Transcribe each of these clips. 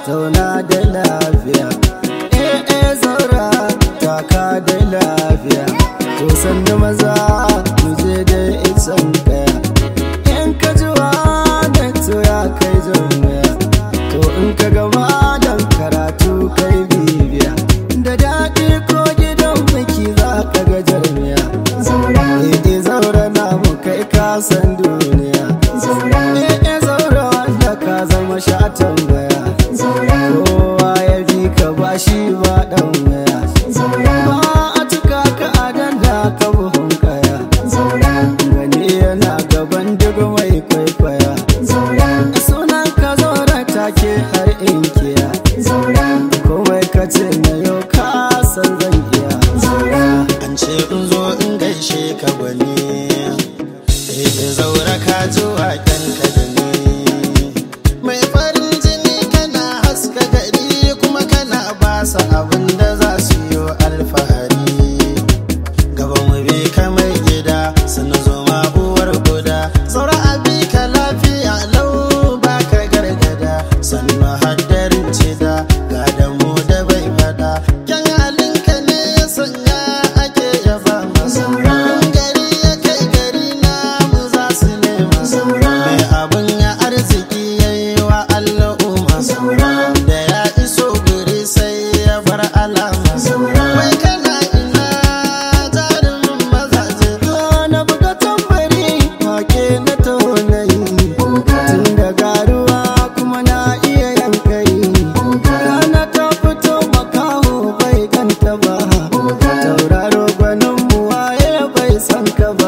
zauna da lafiya eh eh zaura taka da lafiya to sannu maza mu je da isan kaya in ka ji da to ya kai jami'a to in ka gama dan karatu kai bibiya da daɗi ko gidan biki za ka ga jarmiya zaura eh zaura na mu kai kasan duniya zaura eh zaura wanda ka zama shatan baya zaura kowa ya bi ka ba shi ba dan waya zaura ba a cika ka adan da ka buhun kaya zaura gani yana gaban duk mai kwaikwaya zaura sunan ka zaura take har inkiya zaura komai ka ce na yau ka san zan iya zaura an ce in zo in gaishe ka gwani eh zaura ka ji waken ka da ni mai farin jini kana haska gari kuma kana basa abin da za su yi alfahari gaba mu bi kamar gida sannan zo ma uwar guda saura abi ka lafiya lau ba ka gargada sannan haddarin cida ga da mu da bai fada kyan halinka ne ya sanya ake yaba masa In gari ya kai gari na mu za su nema mai abin ya arziki ya yi wa al'umma da ya iso guri sai ya bar alama Wai kana ina jarumin mazaje na buga tambari wake na taunayi tun da garuwa kuma na iya yankari rana ta fito makaho bai ganta ba tauraro gwanin mu waye bai san ka ba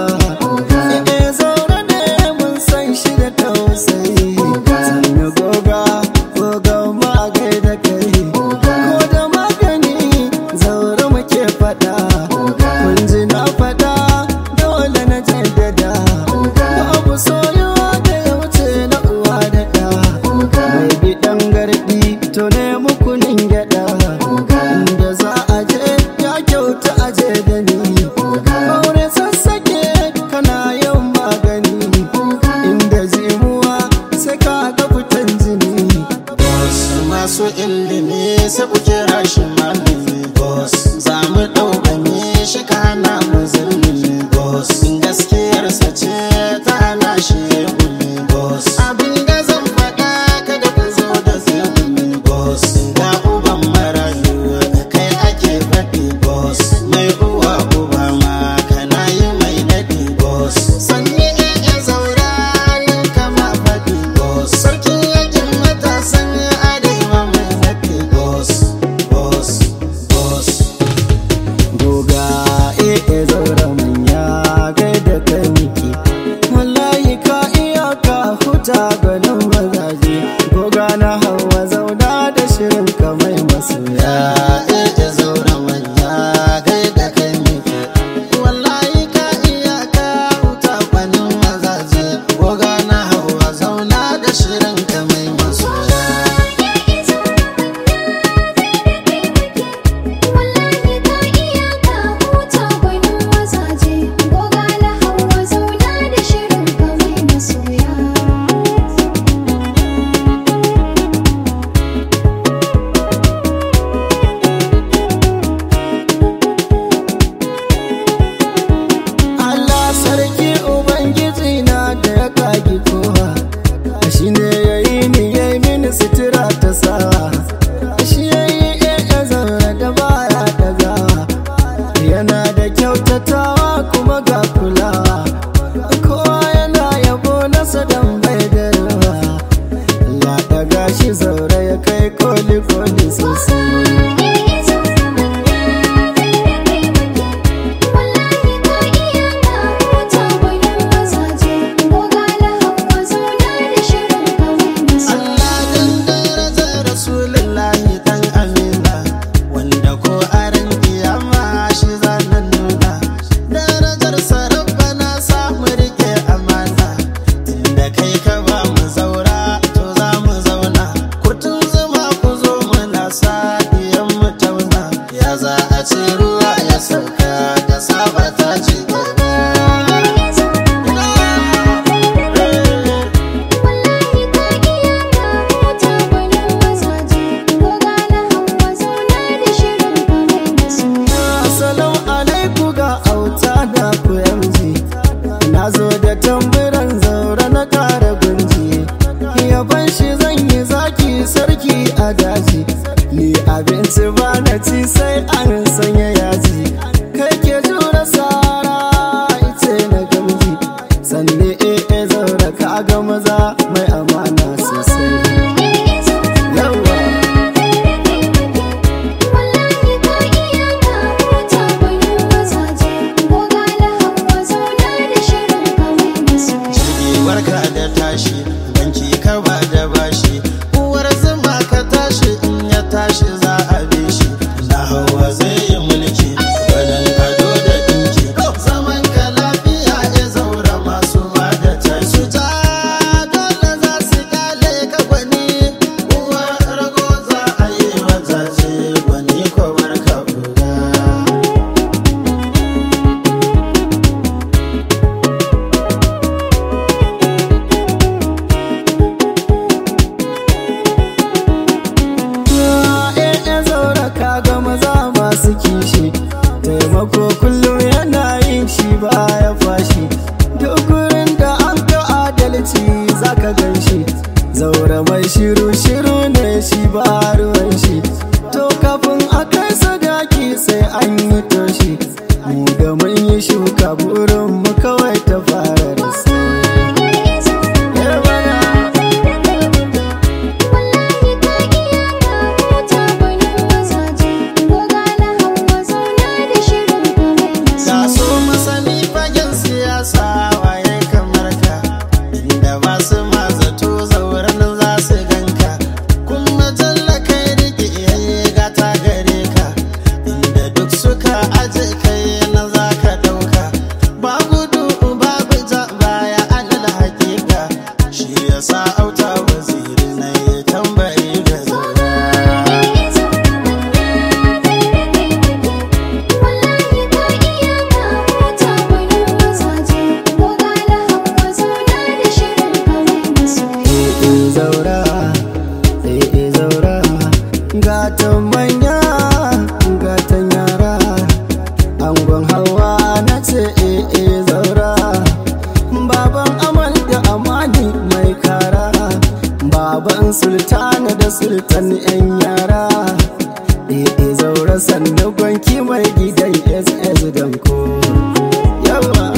eh zaune ne mun san shi da tausayi sannu goga goga ma gaida kai ko da magani zaure muke fada kun ji na fada dole na jaddada babu soyuwa da ya wuce na uwa da ɗa mai biɗan garɗi to ne mukunin gyaɗa inda za a je ya kyauta a je da ni aure sassake kana yin magani inda zimuwa sai ka ga fitan jini wasu masu ilimi sai ku kira shi malami boss za mu ɗaukame shi ka hana mu zulmi boss gaskiyarsa ce ta hana shi gumi boss abin da zan faɗa kada ku zo da zulmi boss ga uban marayu kai ake faɗi boss mai uwa uba ma kana yi mai daɗi boss sanni ya zaura nan kama faɗi boss sarkin yakin matasan arewa mai faɗi boss boss boss goga eh zaura manya gaida kai miki wallahi ka iya ka huta ganin mazaje goga na hawa zauna da shirin ka mai masoya eh zaura manya gaida kai miki wallahi ka iya ka huta ganin mazaje goga na hawa zauna da shirin ka mai masoya wallahi ka iya ka huta gwanin mazaje goga na hawa zauna da shirin ka mai masoya Allah sarki Ubangiji na da ya kagi kowa shi ne ya yi ni ya yi mini sutura ta sawa shi ya yi ya zaune da baya dagawa yana da kyautatawa kuma ga kulawa kowa yana yabo nasa don bai da yawa ya daga shi zaure ya kai koli koli sosai wallahi ka iya ka huta gwanin mazaje goga na hawa zauna da shirin ka mai masoya Allah dan darajar Rasulullahi dan Amina wanda ko aran kiyama shi zanen nuna darajar sarrafa na samu rike amana inda kai ka ba mu zaura to za mu zauna kurtun zuma ku zo muna sa diyan mu tauna ya za a ce ruwa ya sauka da saba ta ce wallahi ka iya ka huta gwanin mazaje sai an yi toshi mu da mun yi shuka burin mu kawai ta fara da sai Wallahi ka iya ka huta gwanin mazaje Goga na hawa zauna da shirin kamar Ga so masani fagen siyasa waye kamar ka inda ba su ma zato zauren za su ganka kuma jalla kai rike yayi gata gare ka inda duk suka aje kai na za ka dauka ba gudu babu ja baya alal hakika shi yasa auta waziri na ya tambayi ga zaura Wallahi ka iya ka huta gwanin mazaje Goga na hawa zauna da shirin kamar masoyi eh zaura eh zaura gatan manya gatan yara angon hawa na ce eh zaura baban amal da amani mai kara baban sultana da sultan yan yara eh zaura sannan gwanki mai gidan ss danko yawa